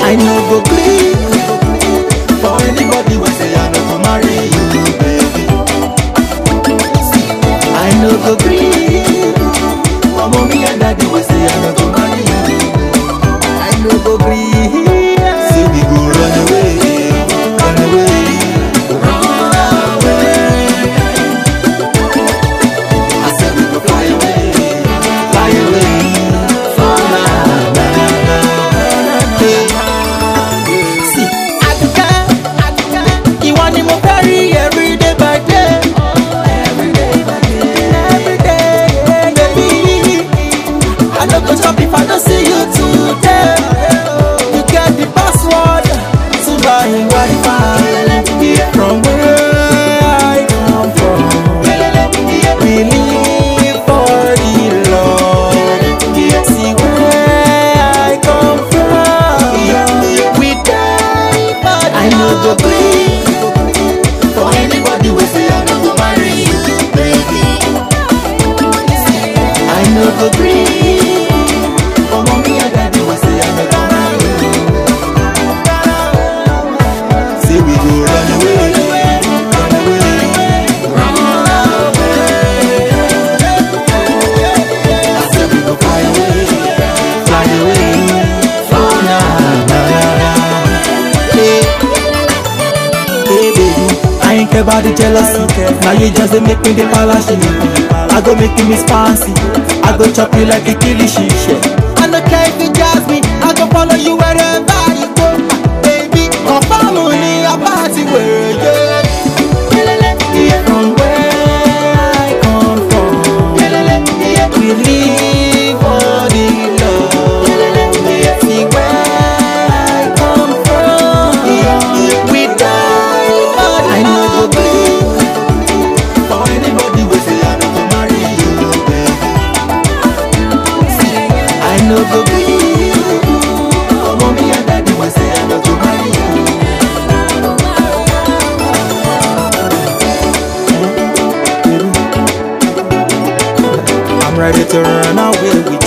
I no go gree for anybody wey say I no go marry you, baby. I no go gree for mommy and daddy wey say I no go marry you. I no go gree. Say we go run away, run away, run away. I said we go fly away, fly away. Na, na, na, na. See, Aduke, Aduke, ìwọ ni mo fẹ́ rí every day by day. Every day by day. Every day, baby. I no go chop if I don't see you today. You get the password to my Wi-Fi. From where I come from, we live for the Lord. See where I come from, we die for the I no go gree for anybody wey say I no go marry you, baby. I no go gree for mommy and daddy wey say I no go marry you. Say we go run away, run away, run away. I say we go fly away, fly away. Oh na na na. Hey, hey baby, I ain't care about the jealousy. Now you just dey make me the palace. I go make you miss fancy. I go chop you like a kilishi. I no care if you jazz me. I go follow you wherever you go, baby. Confirm me a party where you. From where I come from, we live for the Lord. See where I come from, we die for the I no go gree for anybody wey say I no go marry you, baby. I no go gree for mommy and daddy wey say I no go marry you. I'm ready to run away with